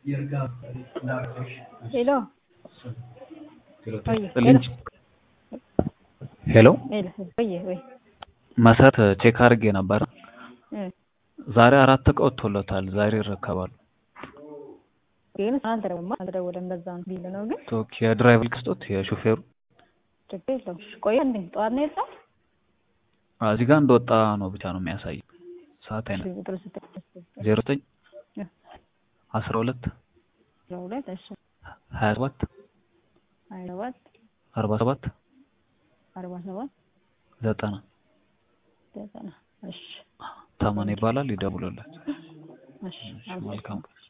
ሄሎ ልንጭ ሄሎ ሄሎ ወይ ወይ መሰረት ቼክ አድርጌ ነበር። እ ዛሬ አራት እቃ ወጥቶለታል። ዛሬ ይረከባሉ። ግን አልተደወለም አልተደወለም። በዛ ነው ቢል ነው ግን ኦኬ የድራይቨር ክስጦት የሹፌሩ ችግር የለውም። ቆይ እንዴ ጠዋት ነው የወጣው? እዚህ ጋር እንደወጣ ነው ብቻ ነው የሚያሳይ። ሰዓት አይነት ቁጥር ስትል ዜሮ ዘጠኝ እ አስራ ሁለት ሁለት እሺ ሀያ ሰባት ሀያ ሰባት አርባ ሰባት አርባ ሰባት ዘጠና ዘጠና እሺ ታመነ ይባላል። ይደውሉለት። እሺ መልካም ቀን